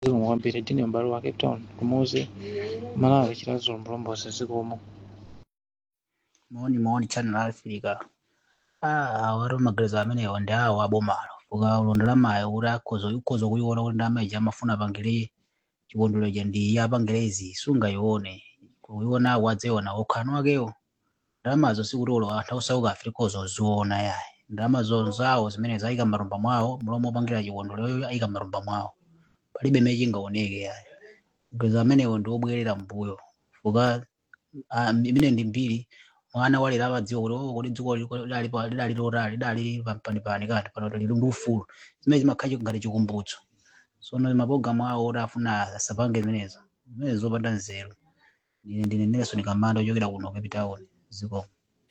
zikomo kwambiri ndine m'bale wa cape town kumuzi malawi chilazo mlombozi zikomo maoni maoni channel africa ah wari magereza amenewo ndi awo abomalo ukalondera mayo kuti akhoza ukhoza kuiona kuti ndama ija amafuna apangire chikondwerero cha ndi apangire izi sungayione kuiona awo adziona okhano akewo ndalamazo sikuti ulo anthu ausauka afrikozo oziona yayi ndalamazo zawo zimene zayika m'marumba mwawo mlomo opangira chikondwerero ayika m'marumba mwawo palibe mene chingaoneke yayi magereza amenewo ndi obwerera mbuyo fuka ah, imene ndi mbiri mwana walera amadziwa kuti oh, kuti dziko liko lidali pa- lidali lotali lidali panipani kati pano lili ndi ufulu zimene zimakhala ngati chikumbutso sono mapologalamu awo oti afuna asapange zimenezo zimene zopanda nzeru ndine ndine nelson kamanda ochokera kuno cape town zikomo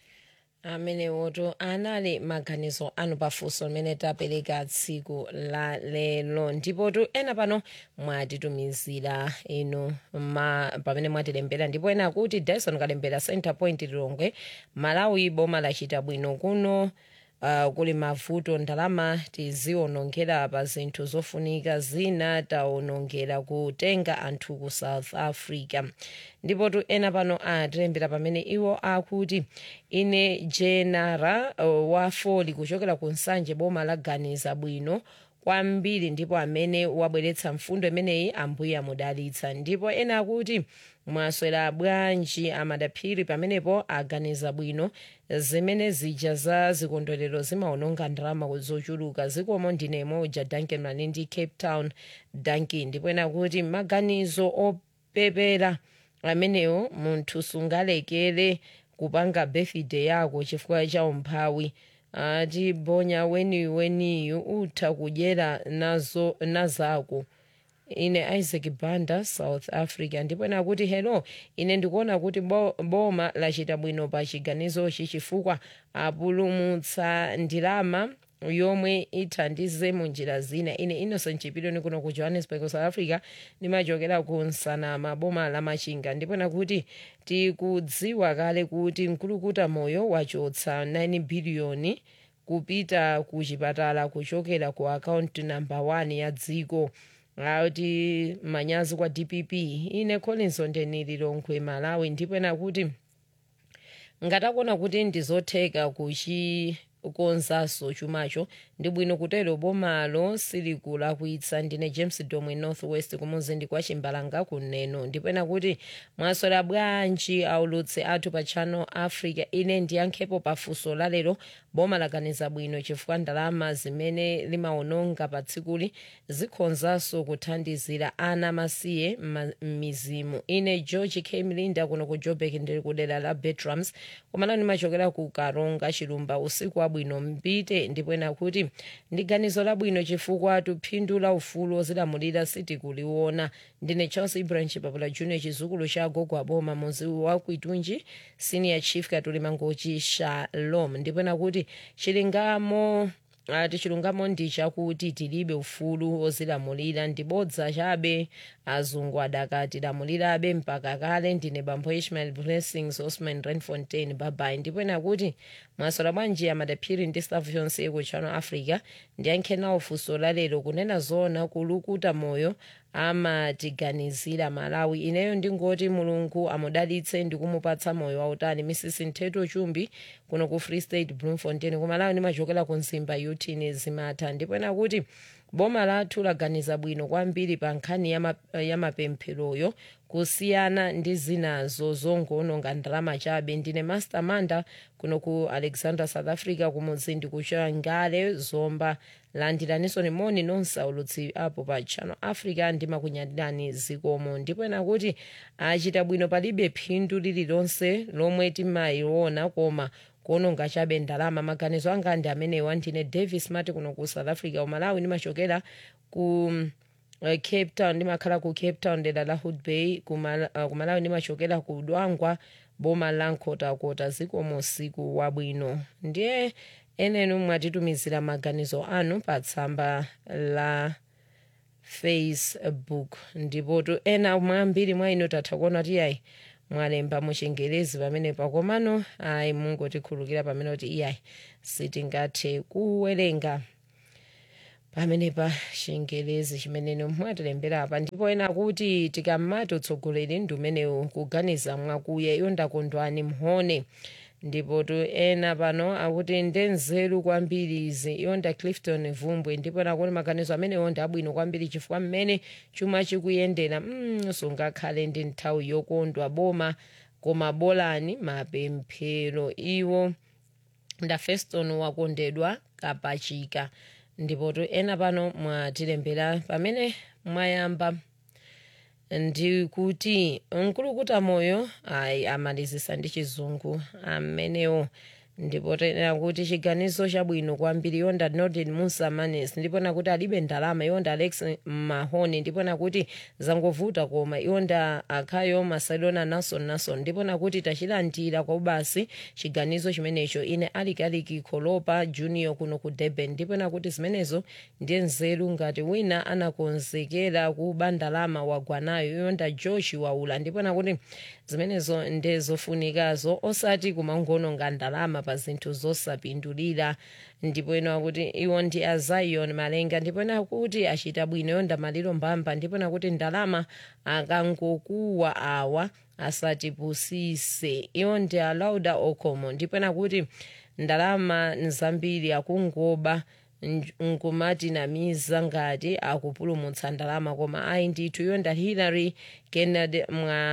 amenewoto anali maganizo anu pafunso limene tapereka tsiku la lero ndipotu ena pano mwatitumizira inu ma, pamene mwatilembera ndipo ena akuti dyson kalembera center point lilongwe malawi boma lachita bwino kuno Uh, kuli mavuto ndalama tizionongera pa zinthu zofunika zina taonongera kutenga anthu ku south africa ndipo tu ena pano atilembera pamene iwo akuti ine jenara uh, wa foli kuchokera ku nsanje boma laganiza bwino kwambiri ndipo amene wabweretsa mfundo imeneyi ambuye amudalitsa ndipo ena akuti mwaswera bwanji amadaphiri pamenepo aganiza bwino zimene zija za zikondwerero zimaononga ndalama zochuluka zikomo ndine moja duncan malindi cape town duncan ndipo ena kuti maganizo opepera amenewo munthu sungalekere kupanga birthday yako chifukwa cha umphawi ati bonya weniweniyu utha kudyera nazo nazako ine isaac banda south africa ndipo ena kuti hello ine ndikuona kuti bo, boma lachita bwino pa chiganizochi chifukwa apulumutsa ndalama yomwe ithandize mu njira zina ine innocent chipiloni kuno ku johannesburg south africa ndimachokera ku nsanama boma la machinga ndipo ena kuti tikudziwa kale kuti mkulukuta moyo wachotsa 9 biliyoni kupita ku chipatala kuchokera ku akaunti namba 1 ya dziko ati manyazi kwa dpp ine collins ondenili longwe malawi ndipo ena kuti ngatakuona kuti ndizotheka kuchikonzanso chumacho ndi bwino kutero bomalo silikulakwitsa ndine james domwe north west kumuzi kwa chimbalanga kuneno ndipo ena kuti mwaswera bwanji aulutsi athu pa channel africa ine ndiyankhepo pafunso lalero boma laganiza bwino chifukwa ndalama zimene limaononga pa tsikuli zikhonzanso kuthandizira ana masiye m'mizimu ine george k mlinda kuno ku joburg ndili kudera la betrams komano ndimachokera ku karonga chilumba usiku wabwino mpite ndipo ena kuti ndi ganizo labwino chifukwa phindu la ufulu ozilamulira sitikuliona ndine charles ibrahim chipapula junior chizukulu cha gogo aboma muzi wa kuitunji senior chief katulima ngochi shalom ndipo ena kuti chilungamo ati chilungamo ndi chakuti tilibe ufulu ozilamulira ndibodza chabe azungu adakatilamulirabe mpaka kale ndine bambo ishmael blessings osman renfontain babai ndipo ena kuti mwaswera bwanji amadaphiri ndi staff yonse ku channel africa ndiyankhe nawo funso lalero kunena zona kulukuta moyo amatiganizira malawi ineyo ndingoti mulungu amudalitse ndi kumupatsa moyo wautali misisi nthetho chumbi kuno ku free state bloemfontein ku malawi ndimachokera ku nzimba yutini zimatha ndipo ena kuti boma lathu laganiza bwino kwambiri pa nkhani ya ma- ya mapempheroyo kusiyana ndi zinazo zongoononga ndalama chabe ndine master manda kuno ku alexander south africa kumudzi ndikuchera ngale zomba landiraniso moni nonse aulutsi apo pa channel africa ndimakunyadirani zikomo ndipo ena kuti achita bwino palibe phindu lililonse lomwe timayiona koma kuononga chabe ndalama maganizo anga ndi amenewa ndine davis mati kuno ku south africa umalawi ndimachokera ku uh, cape town ndimakhala ku cape town dera la hood bay kumala, uh, kumalawi ndimachokera ku dwangwa boma la nkhotakota zikomo usiku wabwino ndiye enenu mwatitumizira maganizo anu pa tsamba la facebook ndipotu ena mwambiri mwa inu tatha kuona kuti ayi mwalemba muchingerezi pamene pakomano ayi mungotikhulukira pamene kuti iyayi sitingathe kuwerenga pamene pa chingelezi chimene mwatilembera apa ndipo ena kuti tikamati utsogoleri ndi umenewu kuganiza mwakuya iyo ndakondwani mhone ndipo tu ena pano akuti ndenzeru kwambiri izi iyonda clifton vumbwe ndipo nakuti maganizo amenewo ndi abwino kwambiri chifukwa mmene chuma chikuyendera mm, sungakhale ndi nthawi yokondwa boma koma bolani mapemphero iwo nda feston wakondedwa kapachika ndipo tu ena pano mwatilembera pamene mwayamba ndi kuti mkulukuta moyo ayi amalizisa ndi chizungu amenewo ndipo tena kuti chiganizo chabwino kwambiri yonda norden musa manes ndipo nakuti alibe ndalama yonda alex mahone ndipo nakuti zangovuta koma yonda akhayo masadona nason nason ndipo nakuti tachilandira kwa ubasi chiganizo chimenecho ine alikaliki kholopa junior kuno ku durban ndipo nakuti zimenezo ndiye nzeru ngati wina anakonzekera kuba ndalama wagwanayo yonda joshi waula ndipo nakuti zimenezo ndezofunikazo osati kumangononga ndalama pa zinthu zosapindulira ndipo ena akuti iwo ndi a zion malenga ndipo ena akuti achita bwino yonda maliro mbamba ndipo nakuti ndalama akangokuwa awa asatipusise iwo ndi a lauda okomo ndipo nakuti ndalama nzambiri akungoba nkumatinamiza ngati akupulumutsa ndalama koma ayi ndithu yonda hillary kennedy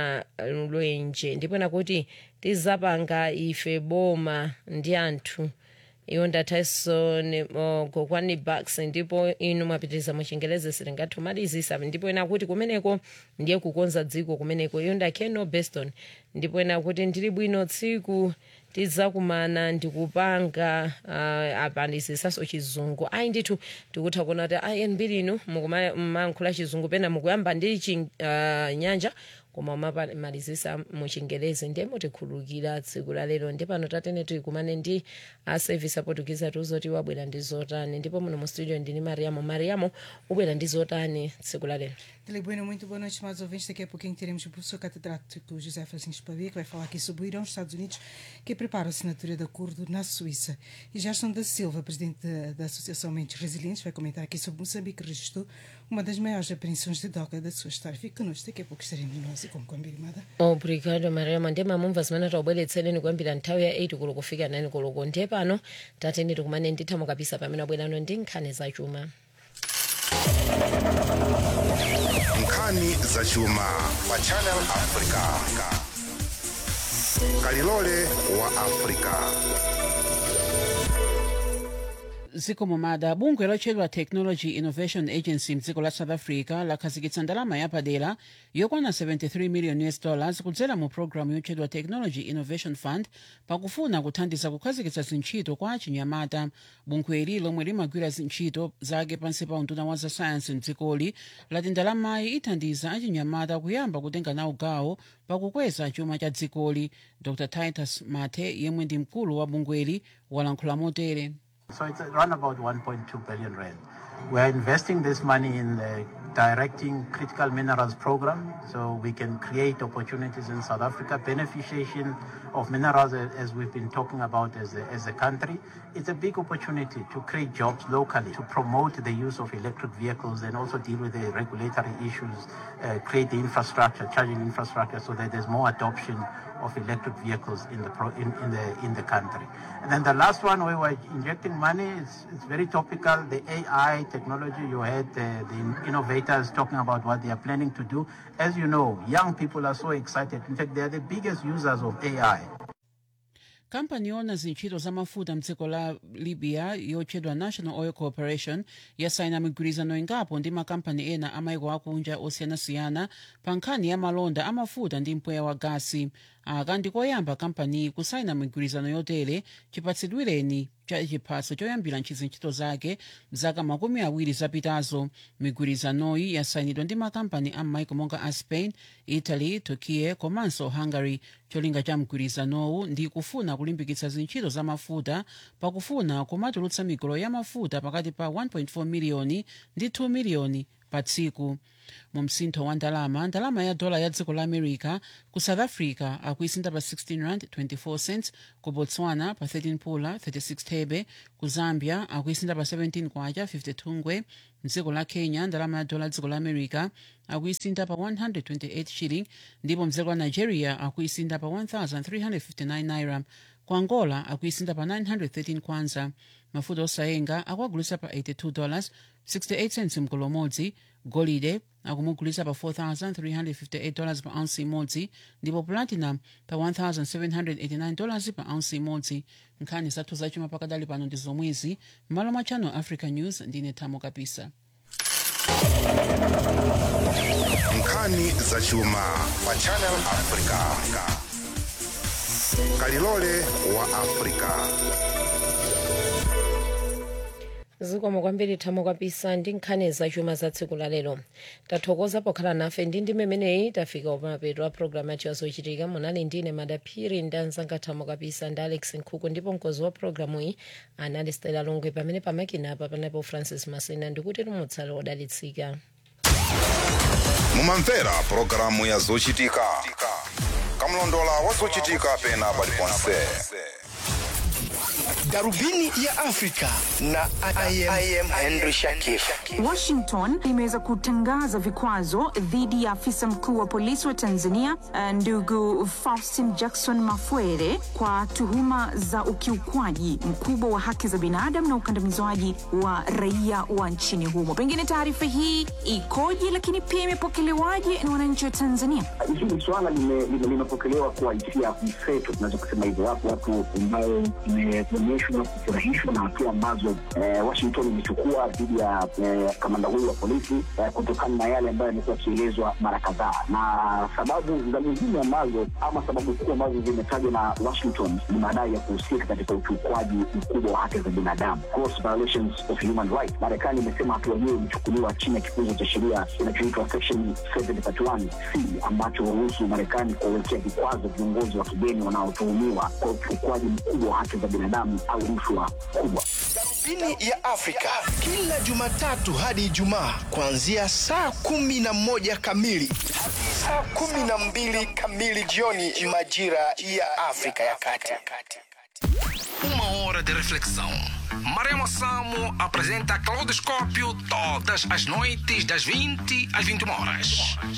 mwalwenje ndipo nakuti tizapanga ife boma ndi anthu yonda tyson gokwani bucks ndipo inu mwapitiriza muchingelezi siringathu malizisa ndipo ena kuti kumeneko ndiye kukonza dziko kumeneko yonda keno beston ndipo ena kuti ndili bwino tsiku tidzakumana ndikupanga uh, apandisisaso chizungu ayi ndithu tikutha kuona kuti inb linu mukumankhula chizungu pena mukuyamba ndi chinyanja uh, koma umamalizisa muchingelezi ndiye mutikhululukira tsiku la lero ndi pano tatene tikumane ndi a service apotukiza tuzoti wabwera ndi zotani ndipo muno mu studio ndini mariamo mariamo ubwera ndi zotani tsiku la lero Dele Bueno, muito boa noite, amados ouvintes. Daqui a pouquinho teremos o professor catedrático José Francisco Pavia, que vai falar aqui sobre o Irão, os Estados Unidos, que prepara a assinatura de acordo na Suíça. E Gerson da Silva, presidente da, da Associação Mentes Resilientes, vai comentar aqui sobre Moçambique, que registrou uma das maiores apreensões de droga da sua história. Fique connosco, daqui a pouco estaremos nós e com Combinada. obrigado mariamo ndiye mamumva zimene taubweretsereni kuyambira nthawi ya 8 koloko kufika 9 koloko ndiye pano tatene tikumane ndithamo kabisa pamene abwerano ndi nkhani zachuma nkhani zachuma pa channel africa kalilole wa africa zikomo mada bungwe lotchedwa technology innovation agency mdziko la south africa lakhazikitsa ndalama yapadera yokwana 73 million us dollars kudzera mu programu yotchedwa technology innovation fund pakufuna kuthandiza kukhazikitsa zintchito kwa achinyamata bungweli lomwe limagwira zintchito zake pansi pa unduna wa zasayansi mdzikoli lati ndalamayi ithandiza achinyamata kuyamba kutenga nawo gawo pakukweza chuma cha dzikoli dr titus mathe yemwe ndi mkulu wa bungweli walankhula motere So it's around about 1.2 billion rand. We're investing this money in the directing critical minerals program so we can create opportunities in South Africa, beneficiation of minerals a- as we've been talking about as a, as a country. It's a big opportunity to create jobs locally, to promote the use of electric vehicles and also deal with the regulatory issues, uh, create the infrastructure, charging infrastructure so that there's more adoption of electric vehicles in the pro, in, in the in the country. And then the last one, we were injecting money. It's, it's very topical. The AI technology. You heard uh, the innovators talking about what they are planning to do. As you know, young people are so excited. In fact, they are the biggest users of AI. kampani yona zintchito za mafuta mdziko la libya yotchedwa national oil corporation yasaina migwirizano ingapo ndi makampani ena amaiko akunja osiyanasiyana pa nkhani ya malonda amafuta ndi mpweya wa gasi aka ndikoyamba kampaniyi kusaina migwirizano yotere chipatsidwireni cha chiphaso choyambira ntchito zake mzaka makumi awiri zapitazo migwirizanoyi yasainidwa ndi makampani a m'maiko monga a spain italy turkiye komanso hungary cholinga cha mgwirizanowu ndi kufuna kulimbikitsa zintchito za mafuta pakufuna kumatulutsa migolo ya mafuta pakati pa 1.4 miliyoni ndi 2 miliyoni pa tsiku mu msintho wa ndalama ndalama ya dola ya dziko la america ku south africa akuisintha pa 16 rand 24 cents ku botswana pa 13 pula 36 thebe ku zambia akuisintha pa 17 kwacha 52 ngwe mdziko la kenya ndalama ya dola ya dziko la america akuisintha pa 128 shilling ndipo mdziko la nigeria akuisintha pa 1359 naira ku angola akuisintha pa 913 kwanza mafuta osayenga akuagulisa pa 82 dollars 68 cents mgolo umodzi golide akumugulisa pa 4358 dollars pa ounce imodzi ndipo platinum pa 1789 dollars pa ounce imodzi nkhani zathu zachuma pakadali pano ndi zomwezi m'malo mwa channel africa news ndine thamo kapisa nkhani zachuma pa channel africa kalilole wa africa zikomo kwambiri thamo kapisa ndi nkhani zachuma za tsiku la lero tathokoza pokhala nafe ndi ndi memeneyi tafika umapeto a programu yacho yazochitika munali ndine madaphiri ndi anzanga thamo kapisa ndi alex nkhuku ndipo mkozi wa programu iyi anali stela longwe pamene pamakina apa panapo francis masina ndikuti tumutsale odalitsika mumamvera pulogalamu ya zochitika kamlondola wa zochitika pena paliponse Darubini ya Afrika na I am, I am Henry Shakif. Washington imeweza kutangaza vikwazo dhidi ya afisa mkuu wa polisi wa Tanzania eh, ndugu Faustin Jackson Mafwere kwa tuhuma za ukiukwaji mkubwa wa haki za binadamu na ukandamizwaji wa raia wa nchini humo. Pengine taarifa hii ikoje, lakini pia imepokelewaje na wananchi wa Tanzania? hili swala lime- lime- limepokelewa kwa hisia mseto, tunaweza kusema hivyo. Wapo watu ambao imeonyeshwa kufurahishwa na hatua ambazo eh, Washington imechukua dhidi ya eh, kamanda huyu wa polisi eh, kutokana na yale ambayo yamekuwa yakielezwa mara kadhaa, na sababu za nyingine ambazo ama sababu kuu ambazo zimetajwa na Washington ni madai ya kuhusika katika ukiukwaji mkubwa wa haki za binadamu, gross violations of human rights. Marekani imesema hatua hiyo imechukuliwa chini ya kifungu cha sheria kinachoitwa section 731 c ambacho huruhusu Marekani kuwawekea vikwazo viongozi wa kigeni wanaotuhumiwa kwa ukiukwaji mkubwa wa haki za binadamu au rushwa kubwa. Darubini ya Afrika kila Jumatatu hadi Ijumaa kuanzia saa kumi na moja kamili hadi saa kumi na mbili kamili jioni majira ya Afrika ya Kati. Uma hora de reflexão. Maremo Samo apresenta Claudoscópio todas as noites das 20 às 21 horas.